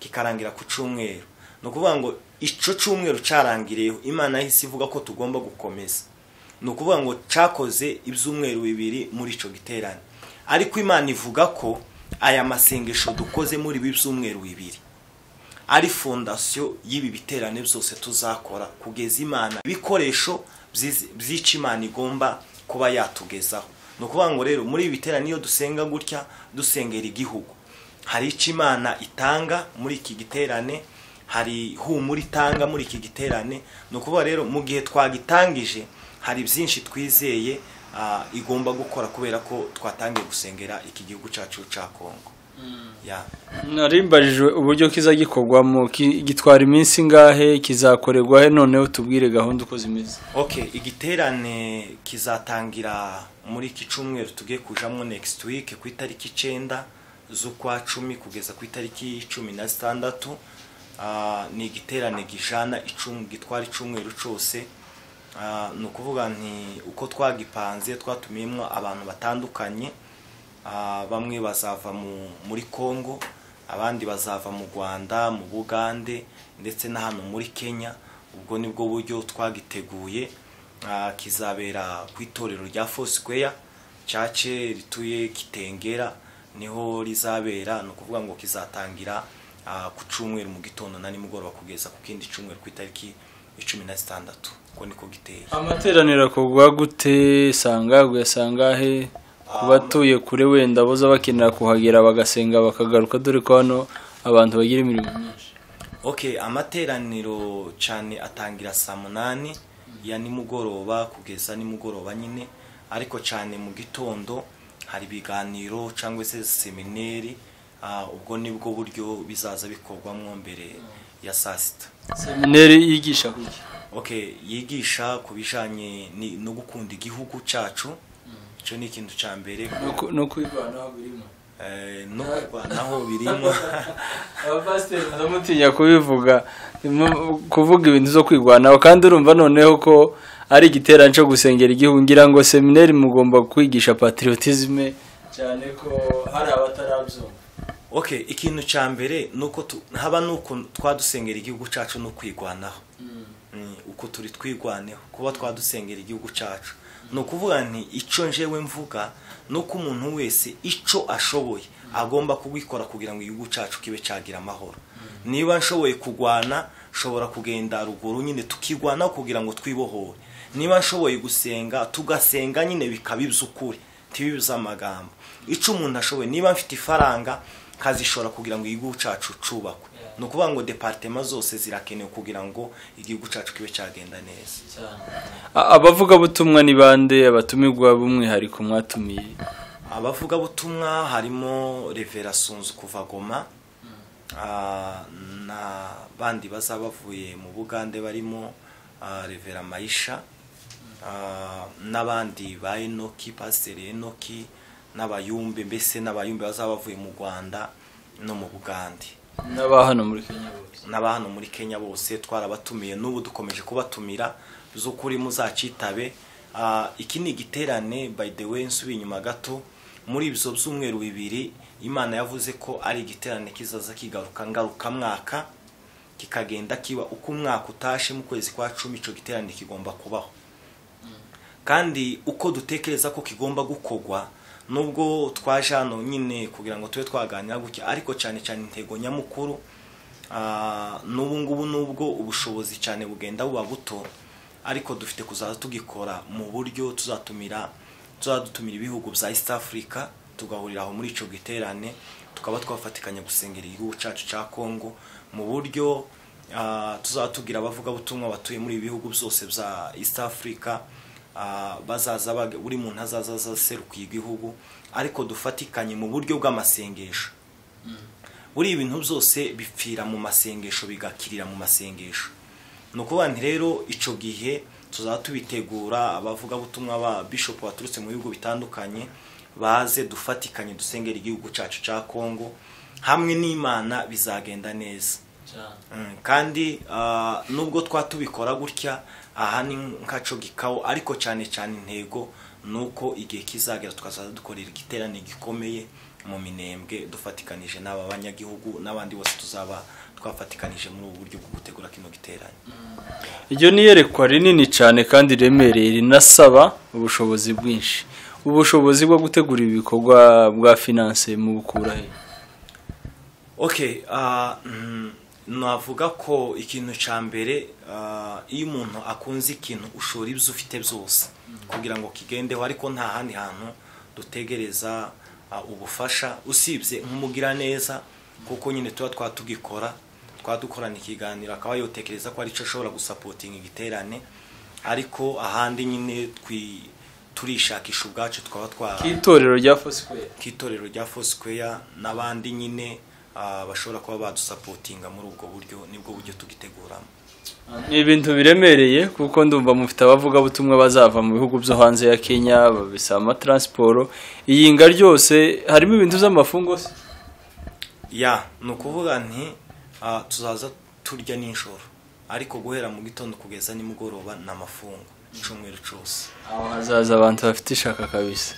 kikarangira ku cyumweru ni ukuvuga ngo icyo cyumweru cyarangiriyeho imana yahise ivuga ko tugomba gukomeza ni ukuvuga ngo cyakoze ibyumweru bibiri muri icyo giterane ariko imana ivuga ko aya masengesho dukoze muri ibi byumweru bibiri ari fondasiyo y'ibi biterane byose tuzakora kugeza imana ibikoresho by'icyo imana igomba kuba yatugezaho ni ukuvuga ngo rero muri ibi biterane iyo dusenga gutya dusengera igihugu hari icyo imana itanga muri iki giterane hari humura itanga muri iki giterane ni ukuvuga rero mu gihe twagitangije hari byinshi twizeye igomba gukora kubera ko twatangiye gusengera iki gihugu cyacu cya kongo narimbarijwe uburyo kiza gikorwamo gitwara iminsi ingahe kizakorerwa he noneho tubwire gahunda uko zimeze oke igiterane kizatangira muri iki cyumweru tugiye kujamo next week ku itariki icyenda z'ukwa cumi kugeza ku itariki cumi na zitandatu ni igiterane gijana gitwara icyumweru cyose ni ukuvuga nti uko twagipanze twatumiyemo abantu batandukanye bamwe bazava muri congo abandi bazava mu rwanda mu bugande ndetse na hano muri kenya ubwo ni bwo buryo twagiteguye kizabera ku itorero rya fosikweya cyace rituye kitengera niho rizabera ni ukuvuga ngo kizatangira ku cyumweru mu gitondo na nimugoroba kugeza ku kindi cyumweru ku itariki icumi na zitandatu uko niko giteye amateraniro akorwa gute sanga gusangahe batuye kure wenda boza bakenera kuhagera bagasenga bakagaruka dore ko hano abantu bagira imirimo myinshi oke amateraniro cyane atangira saa munani ya nimugoroba kugeza nimugoroba nyine ariko cyane mu gitondo hari ibiganiro cyangwa se semineri ah, ubwo nibwo buryo bizaza bikorwamo mbere ya saa sita semineri yigisha kuki okay yigisha ku bijyanye ni- no gukunda igihugu cyacu icyo ni ikintu cya mbere No ku- no kwivanaho birimo Eh, no kurwanaho birimo abapasiteri baramutinya kubivuga mu- kuvuga ibintu zo kwigwanaho kandi urumva noneho ko ari igiterane cyo gusengera igihugu ngira ngo semineri mugomba kwigisha patriotisme cyane ko hari abatarabyumva okay ikintu cya mbere ni uko tu- haba ni uko twadusengera igihugu cyacu no kwigwanaho Mm, uko turi twigwaneho kuba twadusengera igihugu cyacu ni ukuvuga nti icyo njyewe mvuga ni uko umuntu wese icyo ashoboye agomba kubikora kugira ngo igihugu cyacu kibe cyagira amahoro niba nshoboye kurwana nshobora kugenda ruguru nyine tukigwanaho kugira ngo twibohore niba nshoboye gusenga tugasenga nyine bikaba iby'ukuri tibibe iby'amagambo icyo umuntu ashoboye niba mfite ifaranga nkazishora kugira ngo igihugu cyacu cyubakwe ni ukuvuga ngo departema zose zirakenewe kugira ngo igihugu cyacu kibe cyagenda neza A- abavugabutumwa ni bande abatumirwa b'umwihariko mwatumiye abavugabutumwa harimo revera sunzu kuva goma ah, na bandi bazaba bavuye mu bugande barimo ah, revera mayisha ah, n'abandi ba enoki pasiteri enoki n'abayumbe mbese n'abayumbe bazaba bavuye mu rwanda no mu bugande n'aba hano muri kenya bose n'aba hano muri kenya bose twarabatumiye n'ubu dukomeje kubatumira z'ukuri muzacitabe Ah, iki ni igiterane by the way nsubiye inyuma gato muri ibyo byumweru bibiri imana yavuze ko ari igiterane kizaza kigaruka ngarukamwaka kikagenda kiba uko umwaka utashe mu kwezi kwa cumi icyo giterane kigomba kubaho kandi uko dutekereza ko kigomba gukorwa nubwo twaje hano nyine kugira ngo tube twaganira gutya ariko cyane cyane intego nyamukuru ah, n'ubu ngubu nubwo ubushobozi cyane bugenda buba buto ariko dufite kuzaza tugikora mu buryo tuzatumira tuzadutumira ibihugu bya east africa tugahurira aho muri icyo giterane tukaba twafatikanya gusengera igihugu cyacu cya congo mu buryo ah, tuzatubwira abavugabutumwa batuye muri ibi bihugu byose bya east africa Ah, bazaza bag- buri muntu azaza aseruka igihugu ariko dufatikanye mu buryo bw'amasengesho buriya ibintu byose bipfira mu masengesho bigakirira mu masengesho ni ukuvuga nti rero icyo gihe tuzaba tubitegura abavugabutumwa ba bishop baturutse mu bihugu bitandukanye baze dufatikanye dusengera igihugu cyacu cya kongo hamwe n'imana bizagenda neza Mm, kandi ah, nubwo twa tubikora gutya aha ni nkaco gikawo ariko cyane cyane intego ni uko igihe kizagera tukazaza dukorera igiterane gikomeye mu minembwe dufatikanije n'aba banyagihugu n'abandi bose tuzaba twafatikanije muri ubu buryo bwo gutegura kino giterane iryo ni iyerekwa rinini cyane kandi riremereye rinasaba ubushobozi bwinshi ubushobozi bwo gutegura ibi bikorwa bwa finance mu bukura he okay ah, mm, navuga ko ikintu cya mbere ah, iyo umuntu akunze ikintu ushora ibyo ufite byose kugira ngo kigendeho ariko nta handi hantu dutegereza ah, ubufasha usibye nk'umugiraneza kuko nyine tuba twatugikora twadukorana ikiganiro akaba yotekereza ko aricyo ashobora gusapotinga igiterane ariko ahandi nyine twi- turishakisha ubwacu twaba twa k'itorero rya fosikweri k'itorero rya Foursquare n'abandi nyine ah, bashobora kuba badusapotinga muri ubwo buryo nibwo buryo tugiteguramo ni ibintu biremereye kuko ndumva mufite abavugabutumwa bazava mu bihugu byo hanze ya kenya babisaba amataransiporo iyinga ryose harimo ibintu by'amafungo se ya ni ukuvuga nti ah, tuzaza turya nijoro ariko guhera mu gitondo kugeza nimugoroba ni amafungo icumweru cyose aho hazaza abantu bafite ishaka kabisa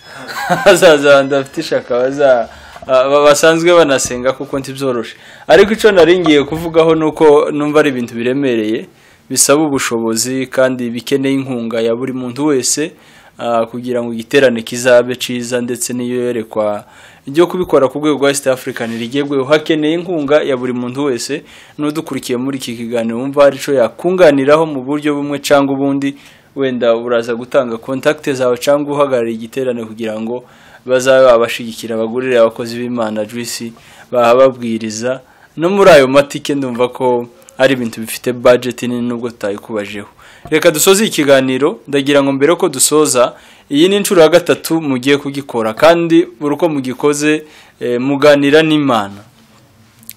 hazaza abantu bafite ishaka baza- ba- basanzwe banasenga kuko ntibyoroshe ariko icyo naringiye kuvugaho ni uko numva ari ibintu biremereye bisaba ubushobozi kandi bikeneye inkunga ya buri muntu wese ah, kugira ngo igiterane kizabe cyiza ndetse n'iyo yerekwa ryo kubikora ku rwego rwa east african rigezweho hakeneye inkunga ya buri muntu wese n'udukurikiye muri iki kiganiro wumva hari icyo yakunganiraho mu buryo bumwe cyangwa ubundi wenda uraza gutanga kontakite zawe cyangwa uhagarariye igiterane kugira ngo bazabe babashigikira abagurire abakozi b'imana juisi bahababwiriza no muri ayo matike ndumva ko ari ibintu bifite budget nini nubwo tutayikubajeho reka dusoze iki kiganiro ndagira ngo mbere ko dusoza iyi ni inshuro ya gatatu mugiye kugikora kandi buri uko mugikoze eh, muganira n'imana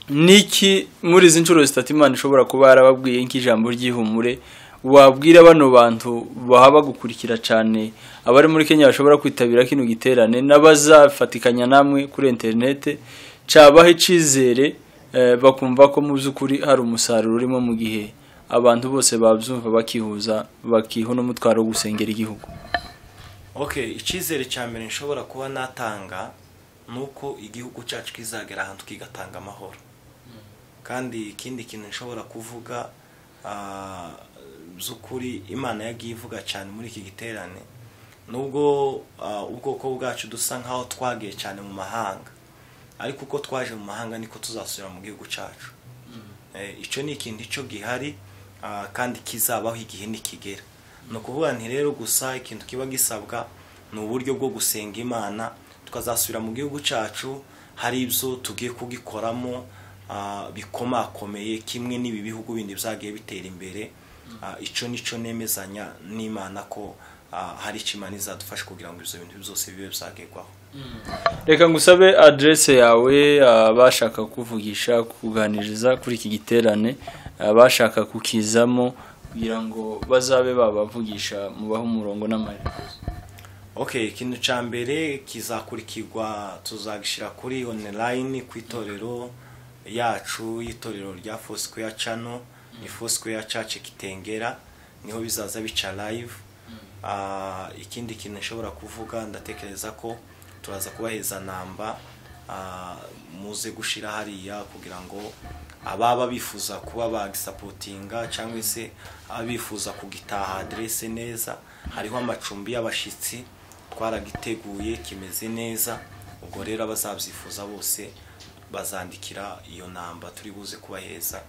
niki muri izi nshuro zitatu imana ishobora kuba yarababwiye nk'ijambo ry'ihumure wabwira bano bantu baba bagukurikira cyane abari muri kenya bashobora kwitabira kino giterane n'abazafatikanya namwe kuri interinete cyabaha icyizere eh, bakumva ko mu by'ukuri hari umusaruro urimo mu gihe abantu bose babyumva bakihuza bakiha n'umutwaro wo gusengera igihugu okay icyizere cya mbere nshobora kuba natanga ni uko igihugu cyacu kizagera ahantu kigatanga amahoro kandi ikindi kintu nshobora kuvuga ah, by'ukuri imana yagiye ivuga cyane muri iki giterane nubwo ah, ubwoko bwacu dusa nk'aho twagiye cyane mu mahanga ariko uko twaje mu mahanga niko tuzasubira mu gihugu cyacu Eh, icyo ni ikintu cyo gihari ah, kandi kizabaho igihe nikigera ni ukuvuga nti rero gusa ikintu kiba gisabwa ni uburyo bwo gusenga imana tukazasubira mu gihugu cyacu hari ibyo tugiye kugikoramo ah, bikomakomeye kimwe n'ibi bihugu bindi byagiye bitera imbere Ah, icyo nicyo nemezanya n'imana ko ah, hari icyo imana izadufasha kugira ngo ibyo bintu byose bibe byagerwaho reka ngusabe aderese yawe abashaka kuvugisha kuganiriza kuri iki giterane abashaka kukizamo kugira ngo bazabe babavugisha mubahe umurongo n'amaherezo okay ikintu cya mbere kizakurikirwa tuzagishyira kuri online ku itorero yacu y'itorero rya Foursquare Channel ni Foursquare Church Kitengera niho bizaza bica live Ah, ikindi kintu nshobora kuvuga ndatekereza ko turaza kubaheza namba ah, muze gushira hariya kugira ngo ababa bifuza kuba bagisapotinga cyangwa se abifuza kugitaha aderese neza hariho amacumbi y'abashyitsi twaragiteguye kimeze neza ubwo rero abazabyifuza bose bazandikira iyo namba turi buze kubaheza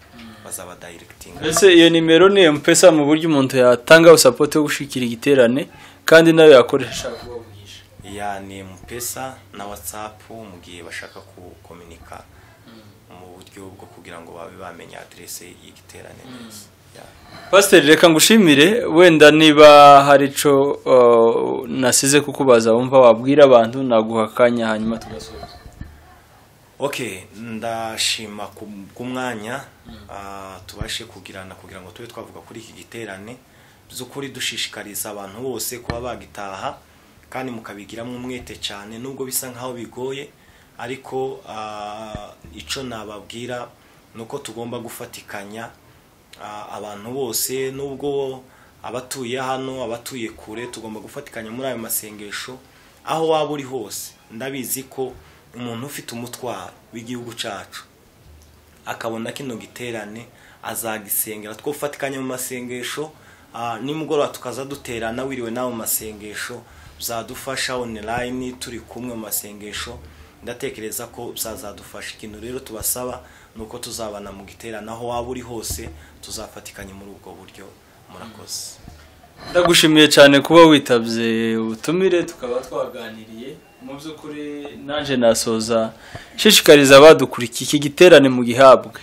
bazabadayirekitinga mbese iyo nimero ni mpesa mu buryo umuntu yatangaho sapoti yo gushikira igiterane kandi nawe yakoresha ashaka kubavugisha ya ni mpesa na watsapu mu gihe bashaka kukominika mu buryo bwo kugira ngo babe bamenya aderese y'igiterane neza Ya. pasiteri reka ngushimire wenda niba hari icyo uh, nasize kukubaza wumva wabwira abantu naguha akanya hanyuma tugasoza okay ndashima ku ku mwanya ah, tubashe kugirana kugira ngo tube twavuga kuri iki giterane by'ukuri dushishikariza abantu bose kuba bagitaha kandi mukabigiramo umwete cyane nubwo bisa nkaho bigoye ariko ah, ico nababwira ni uko tugomba gufatikanya ah, abantu bose nubwo abatuye hano abatuye kure tugomba gufatikanya muri ayo masengesho aho waba uri hose ndabizi ko umuntu ufite umutwaro w'igihugu cyacu akabona kino giterane azagisengera twafatikanya mu masengesho ah, nimugoroba tukaza duterana wiriwe nawe mu masengesho bizadufasha online turi kumwe mu masengesho ndatekereza ko bizazadufasha ikintu rero tubasaba ni uko tuzabana mu giterane aho waba uri hose tuzafatikanya muri ubwo buryo murakoze ndagushimiye cyane kuba witabye ubutumire tukaba twaganiriye mu by'ukuri nanjye nasoza nshishikariza abadukurikiye iki giterane mu gihabwe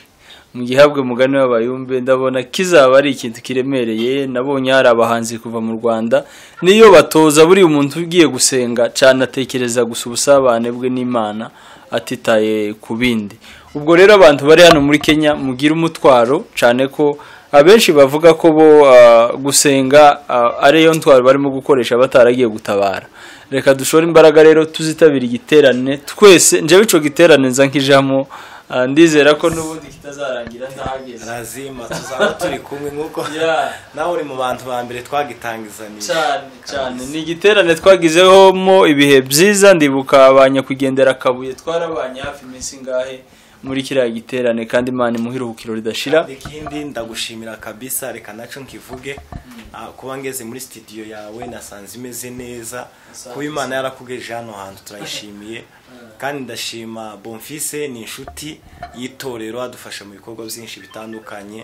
mu gihabwe mugani w'abayumbe ndabona kizaba ari ikintu kiremereye nabonye hari abahanzi kuva mu rwanda niyo batoza buri muntu ugiye gusenga cyane atekereza gusa ubusabane bwe n'imana atitaye ku bindi ubwo rero abantu bari hano muri kenya mugire umutwaro cyane ko abenshi bavuga ko bo ah, gusenga ah, ariyo ntwaro barimo gukoresha bataragiye gutabara reka dushore imbaraga rero tuzitabira igiterane twese njyewe icyo giterane nza nkijamo ah, ndizera ko n'ubundi kitazarangira ntahageze razima tuzaba turi kumwe nk'uko Yeah. nawe uri mu bantu ba mbere twagitangizanije cyane cyane ni igiterane twagizeho mo ibihe byiza ndibuka ba nyakwigendera akabuye twarabanye hafi iminsi ingahe muri kiriya giterane kandi imana imuhe iruhukiro ridashira ikindi ndagushimira kabisa reka naco nkivuge ah, kuba ngeze muri studio yawe nasanze imeze neza Nasanze kuba imana yarakugejeje hano hantu turayishimiye kandi ndashima bonfise ni inshuti y'itorero adufasha mu bikorwa byinshi bitandukanye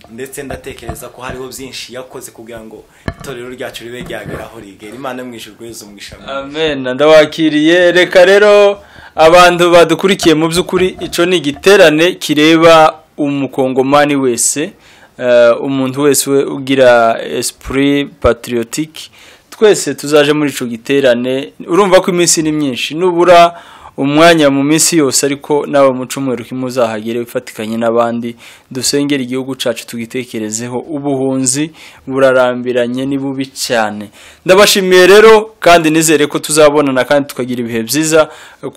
ndetse ndatekereza ko hariho byinshi yakoze kugira ngo itorero ryacu ribe ryagera aho rigera imana yo mu ijuru guheza umugisha mwinshi. amen ndabakiriye reka rero abantu badukurikiye mu by'ukuri icyo ni igiterane kireba umukongomani wese eh, umuntu wese we ugira esprit patriotique twese tuzaje muri ico giterane urumva ko iminsi ni myinshi nubura umwanya mu minsi yose ariko nawe mu cyumweru kimuzahagere wifatikanye n'abandi dusengera igihugu cyacu tugitekerezeho ubuhunzi burarambiranye ni bubi cyane ndabashimiye rero kandi nizere ko tuzabonana kandi tukagira ibihe byiza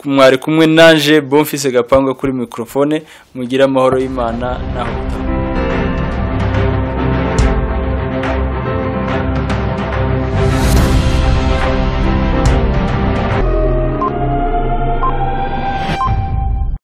mwari kumwe nanje Bonfils Gapangwa kuri mikrofone mugire amahoro y'Imana naho mutaha